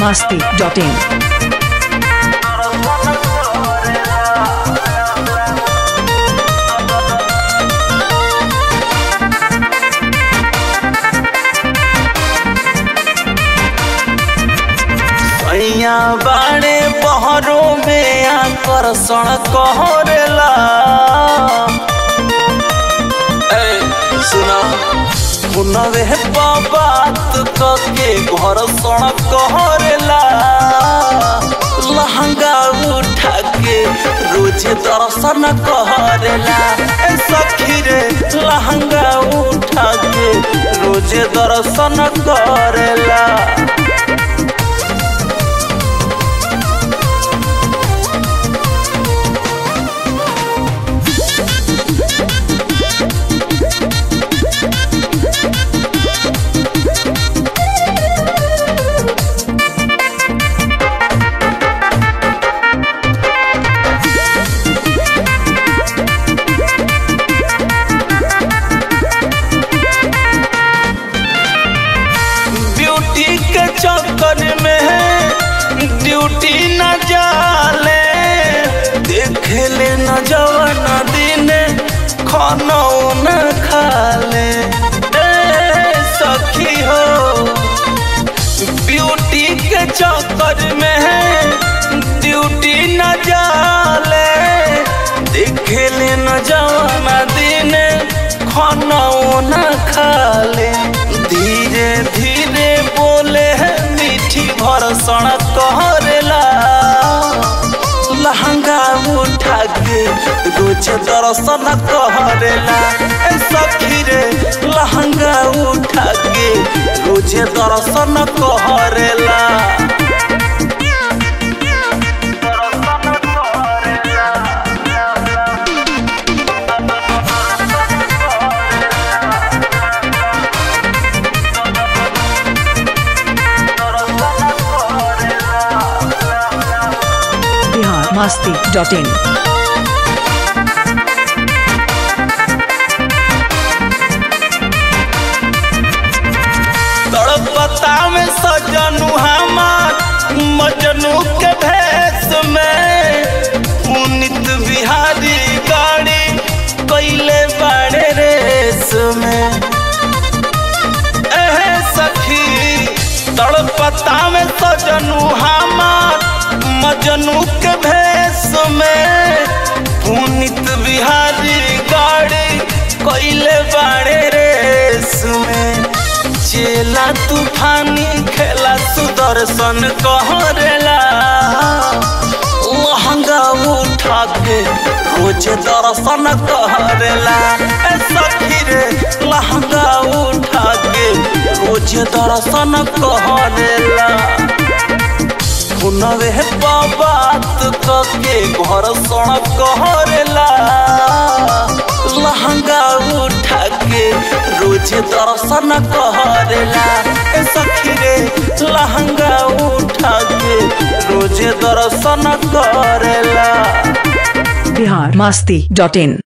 masti.in. सैया बाड़े बहरों में आकर्षण कहरेला ए सुना पुनवे बात कके घर्षण कहरेला लहंगा उठा के रोज दर्शन कहरेला ए सखी रे लहंगा उठा के रोज दर्शन करेला ब्यूटी के चक्कर में ड्यूटी न जाले देख ले न जवन दिन खाना न खाले ए सखी हो ब्यूटी के चक्कर में ड्यूटी न जाले देख ले न जवन दिन खाना न खाले धीरे धीरे बोले है मीठी भरसण कहरेला लहंगा उठा के रोज दर्शन कहरेला ए सखी रे लहंगा उठा के रोज दर्शन कहरेला Bihar masti.in. तड़पता में सजनू हमार मजनू के भेष में पुनित बिहारी गाड़ी कैले बड़े रेस में एहे सखी तड़पता में सजनू हमार मजनू के भेष में पुनित बिहारी गाड़ी कैले बड़े रेस में चेला तूफानी खेला सुदर्शन कहरेला लहंगा उठा के रोज दर्शन कहरेला ए सखी रे लहंगा उठा के रोज दर्शन कहरेला पुनवे बात कके घर सण कहरेला लहंगा उठा के रोज दर्शन कहरेला ए सखी रे लहंगा उठा के रोज दर्शन करेला Bihar masti.in.